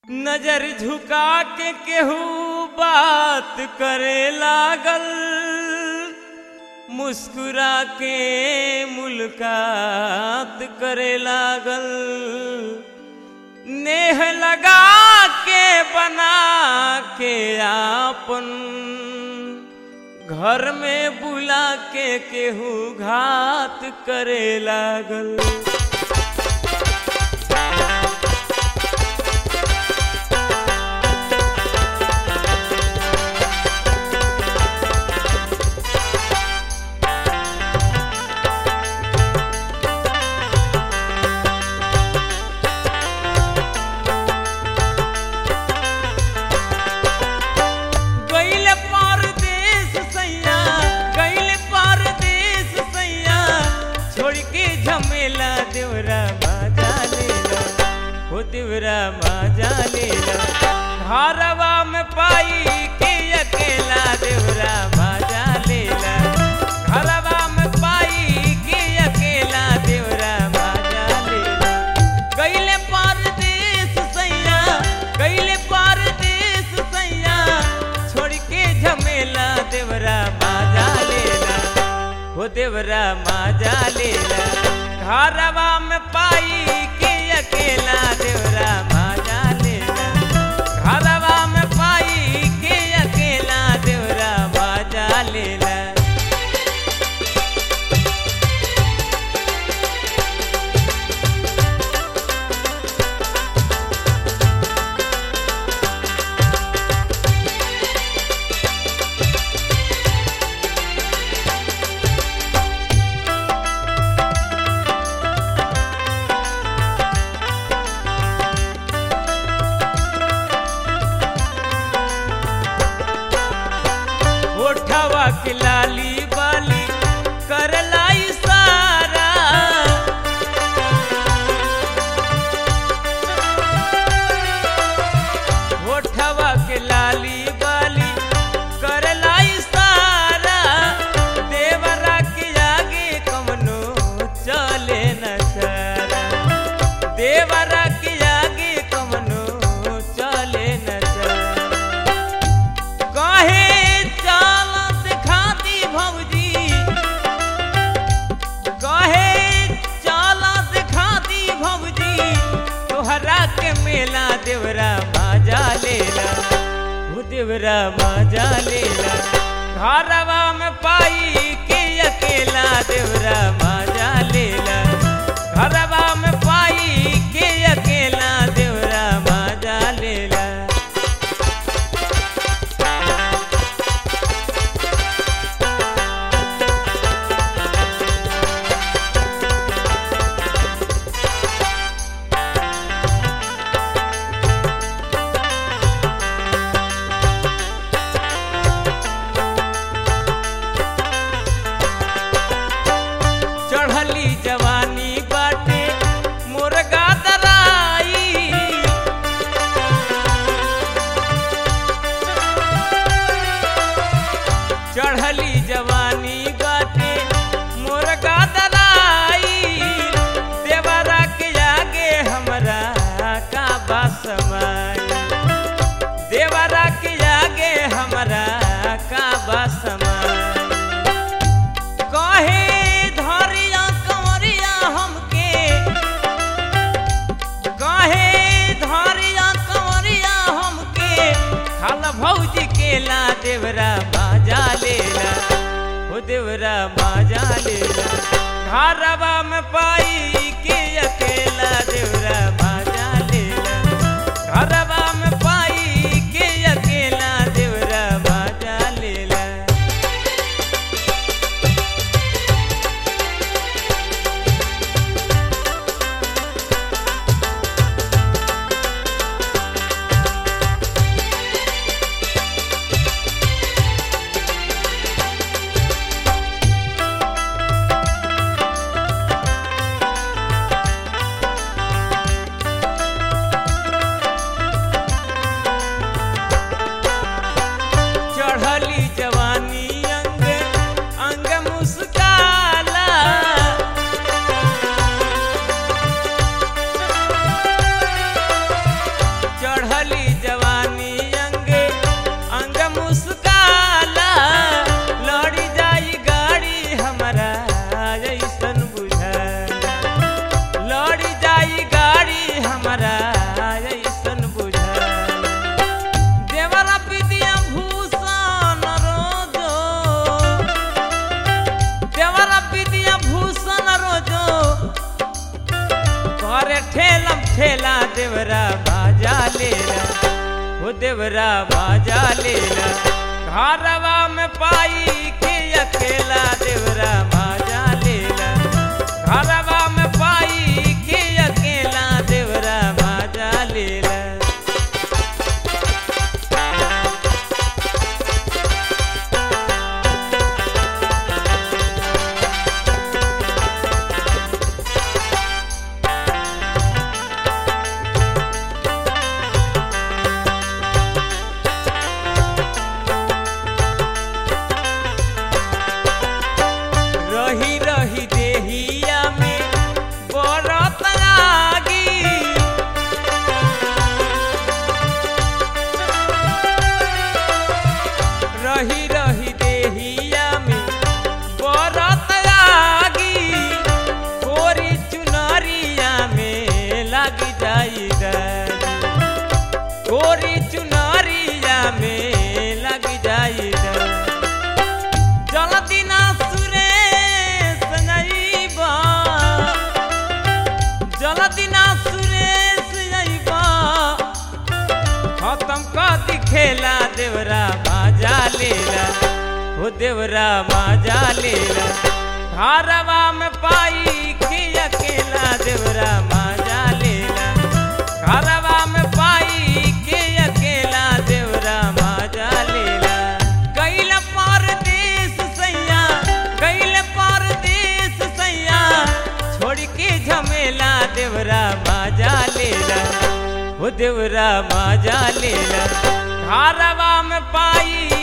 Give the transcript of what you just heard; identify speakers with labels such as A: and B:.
A: नजर झुका के केहू बात करे लागल मुस्कुरा के मुलाकात करे लागल नेह लगा के बना के आपन घर में बुला के केहू घात करे लागल गइल परदेस सैया गइल परदेस सैया छोड़ के झमेला देवरा माजा लेला हो देवरा माजा लेला घरवा में पाई के अकेला देवरा माजा लेला घरवा में पाई के अकेला देवरा माजा लेला गइले परदेस सैया गइले परदेस सैया छोड़ के झमेला देवरा माजा लेला हो देवरा माजा लेला घरवा में पाई के अकेला देवरा माजा लेला घरवा में पाई के अकेला देवरा माजा लेला ओठवा के लाली बाली करला इशारा ओठवा के लाली बाली करला इशारा देवरा के आगे कमनो चले न सारा देवरा के आगे कमनो चले न सारा कहे चालत खाती भौजी कहे चालत खाती भौजी तोहरा के मेला देवरा माजा लेला हो देवरा माजा लेला घरवा में पाई के अकेला देवरा माजा लेला घरवा में पाई के अकेला देवरा माजा लेला चढ़ली जवानी बाटे मुर्गा दराई चढ़ली जवानी बाटे मुर्गा दराई देवरा के आगे हमरा का बासमाई देवरा के आगे हमरा का बासमाई कहे धरिया कंवरिया हमके कहे धरिया कंवरिया हमके खाला भौजी केला देवरा बाजा लेला हो देवरा बाजा लेला घरवा में पाई के अकेला देवरा बाजा लेला घरवा में पाई के अकेला देवरा बाजा लेला देवरा बाजा लेला हो देवरा बाजा लेला घरवा में पाई के अकेला देवरा बाजा लेला घरवा में पाई के अकेला देवरा बाजा लेला रही रही देहिया में बरत लागी रही रही देहिया में बरत लागी कोरी चुनरिया में लग जाई रानी। कोरी चुनरिया में लग जाई रानी। जल्दी ना सुरेश नैबा जल्दी ना सुरेश अइबा खत्म कर दी खेला देवरा बाजा लेला हो देवरा बाजा लेला घरवा में पाई के अकेला देवरा बाजा लेला घरवा में पाई के अकेला देवरा बाजा लेला गैल परदेश सैया गैल परदेश सैया छोड़ के झमेला देवरा बाजा लेला हो देवरा बाजा लेला घरवा में पाई